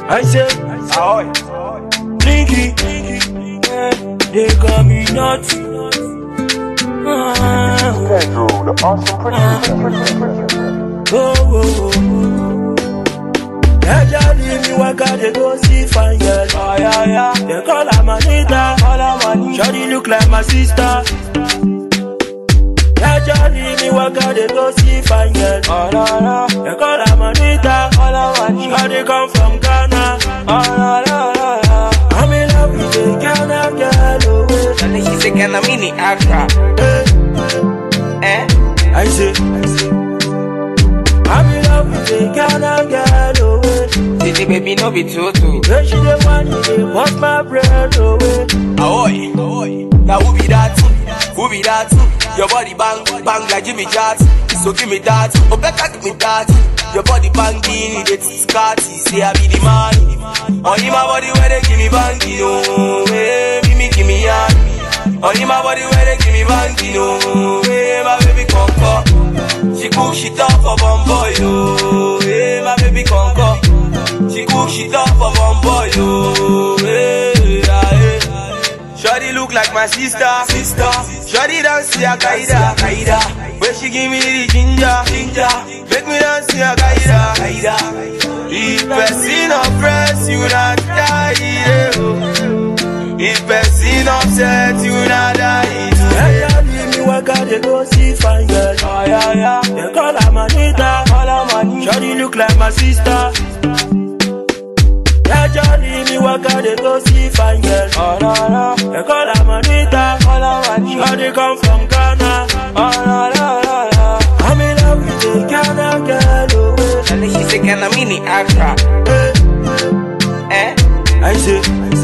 I say, Ahoy. Blinky, yeah, they call me naughty. Ah, Pedro, the awesome producer. oh, oh, oh. Jaja leave me waka they go see fine girl. Oh, yeah, yeah. They call her Manita. All I want Shawty look like my sister. Jaja leave me waka they go see fine girl. Oh, no, no. They call her Manita. All I want Shawty come from Ghana. Oh, no, no, no, no. I'm in love with a Ghana girl. Oh, wait. And then she say, can I mini Accra? Hey. Eh? I say, I'm in love with a Ghana girl, oh way. City baby, no be too too. When she the one, you dey bust my brain, oh way. Ahoy, ahoy. Now who be that? Who be that? Your body bang, bang like Jimmy Jazz. So give me that, oh better give me that. Your body banging, it is scotty. Say I be the man. Only my body where they give me banging, oh, hey, me me give me yan. Only my body where they give me banging, oh, hey, my baby conquer. She cook shit up for one boy, oh, hey, my baby conquer. She cook shit up for one boy, oh, hey, yeah, hey. Shawty look like my sister, sister. Shawty dance to a kaida, kaida. When she give me the ginger, ginger. Make me dance to a kaida, kaida. If person oppress you not die, yeah, oh. If person upset you not die, yeah. Jaja leave me waka they go see fine girl. Oh yeah, yeah. They call her Manita. All I want, Shawty look like my sister. Jaja leave me waka they go see fine girl. oh no no. They call her Manita. All I want, Shawty come from Ghana. oh no no no no. I'm in love with a Ghana girl, oh way. And then she say, can I mini Accra? Hey. Eh? I say,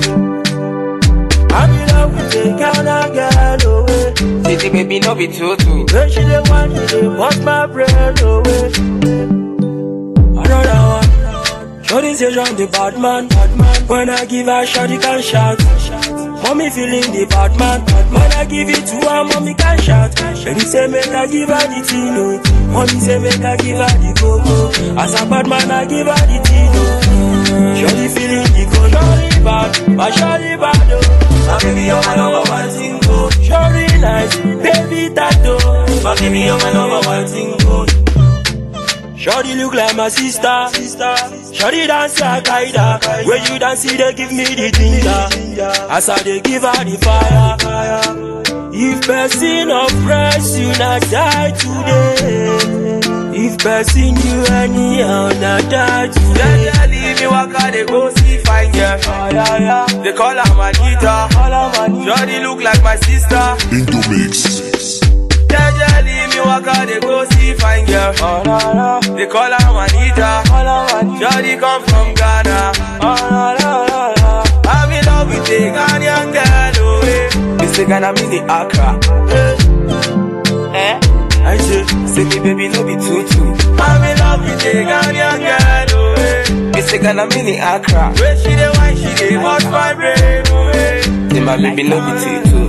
I'm in love with a Ghana girl, oh way. City baby, no be too too. When she the one, you dey bust my brain, oh way. Another one. Shorty say John the bad man, bad man. When I give her shot, he can shout. Mommy feeling the bad man, bad man. When I give it to her, mommy can shout. Baby say make I give her the tino. Mommy say make I give her the coco. As a bad man, I give her the tino. Shorty feeling the coco. Shorty bad, but shorty bad oh. My baby, you're my number one thing, oh. Shorty nice, baby tattoo. My baby, you're my number one thing, oh. Shorty look like my sister. sister. Shorty dance like Kaida. When you dance, they give me the ginger. As I they give her the fire. If person oppress you, not die today. If person you anyhow, not die today. Yeah, leave me waka, they go see fine girl. Oh, yeah, yeah. They call her Manita. All I want, Shorty look like my sister. Indomix. Yeah, yeah, leave me waka, they go see fine girl. Oh, no, no. They call her Manita. All I want, Shorty come from Ghana. Oh, no, no, no, no. I'm in love with a Ghanaian girl, oh, eh. It's the Ghana mini Accra. Eh? I say, Say me baby no be too too I'm in love with a Ghanaian girl oh eh Me say Ghana mini Accra When she the wine she dey bust my brain oh eh Say my baby no be too too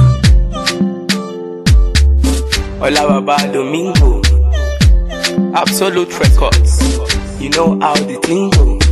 Hola Baba Domingo Absolute Records You know how the thing go